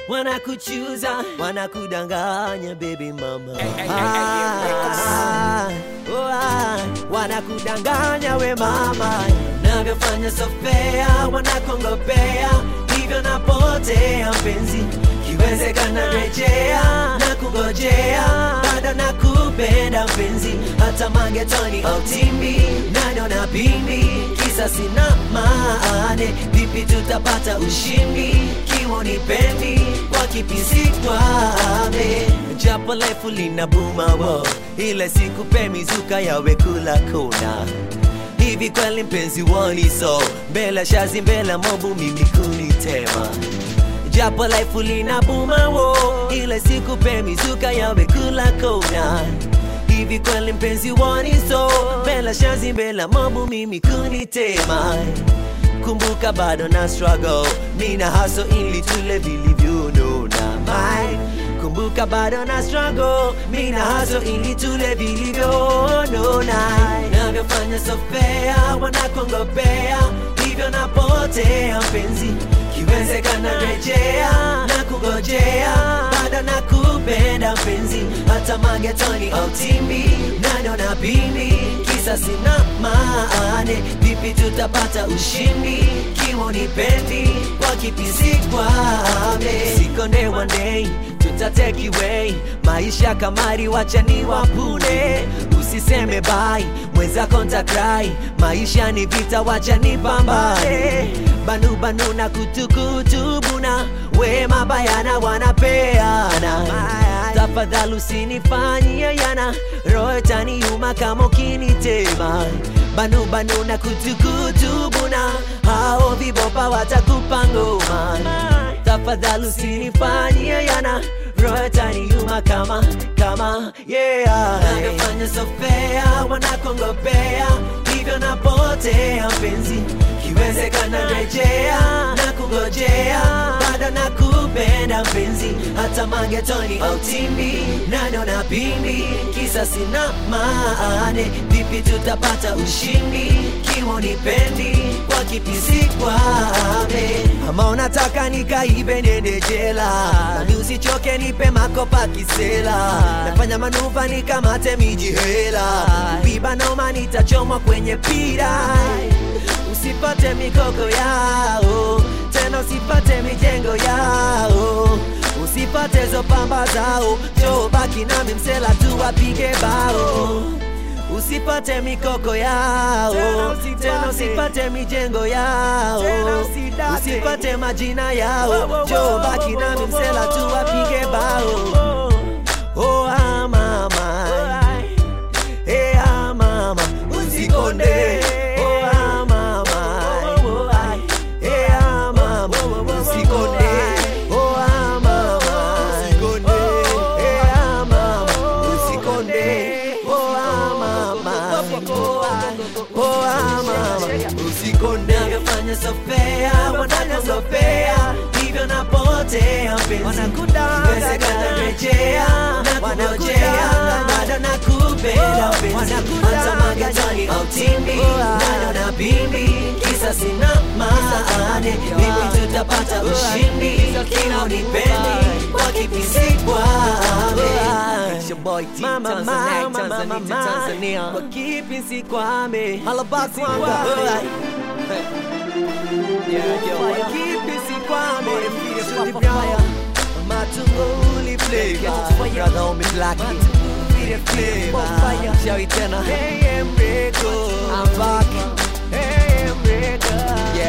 wanakuchuza wanakudanganya baby mama Ay, ay, ay, ay, Ah, oh, ah, wanakudanganya we mama navyofanya sofea wanakongopea hivyo napotea mpenzi kiwezekana rejea na kungojea bado nakupenda mpenzi hata magetoni au timbi nano na pimbi kisa sina maane vipi tutapata ushindi kiwa nipendi kwa kipisi kwame japo lefu lina buma wo ile sikupe mizuka yawe kula kona hivi kweli mpenzi woni so mbele shazi mbele mobu mimi kunitema japo life lina buma wo ile sikupe mizuka yawe kula kona hivi kweli mpenzi woni so mbele shazi mbele mobu mimi kunitema kumbuka bado na struggle mina haso ili tule vilivyonona mai kumbuka bado na struggle mina haso ili tule vilivyonona navyofanya sofea wanakongopea hivyo napotea mpenzi kiwezekana rejea na kungojea bado nakupenda mpenzi hata magetoni au timbi nano na pimbi kisa sina maane vipi tutapata ushindi kiwa nipendi kwa kipisi kwame sikonde one day tutateki way maisha kamari wachani wapune usiseme bai mwenzako ntakrai maisha ni vita wachani pambane banu banu na kutukutubuna we mabayana wanapeana tafadhali usinifanyie yana roho itaniuma kama ukinitema banu banu na kutukutubuna hao vibopa watakupa ngoma tafadhali usinifanyie yana roho itaniuma kama kama yeah navyofanya sofea wanakongopea hivyo napotea mpenzi kiwezekana rejea na kungojea bado nakupenda mpenzi hata magetoni au timbi nano na pimbi kisa sina maane vipi tutapata ushindi kiwa nipendi kwa kipisi kwame ama unataka nikaibe nende jela nami usichoke nipe makopa kisela nafanya manuva nikamate miji hela biba noma nitachomwa kwenye pira usipate mikoko yao tena usipate mijengo yao usipate zo pamba zao jo baki nami msela tu wapige bao usipate mikoko yao Tena usipate. tena usipate mijengo yao Tena usidate. usipate majina yao Wo, wo, wo, jo baki wo, nami wo, msela tu wo, wapige bao oh, oh ah mama eh ah mama usikonde oh ah mama eh ah mama usikonde oh ah mama usikonde eh ah mama usikonde oh ah mama oh ah mama usikonde navyofanya sofea wanafanya sofea hivyo napotea mpenzi Iwezekana rejea na kungojea bado nakupenda mpenzi hata magetoni au timbi nano na pimbi kisa sina maane vipi tutapata ushindi kila unipendi kwa kipisi kwame Mama, mama, mama, mama, kwa kipisi kwame Alaba kwanga Kwa kipisi kwame Shudi Braya Matunguli flavor Brother homie Blackie Fide flavor Shawi tena Hey Emreko I'm back Hey Emreko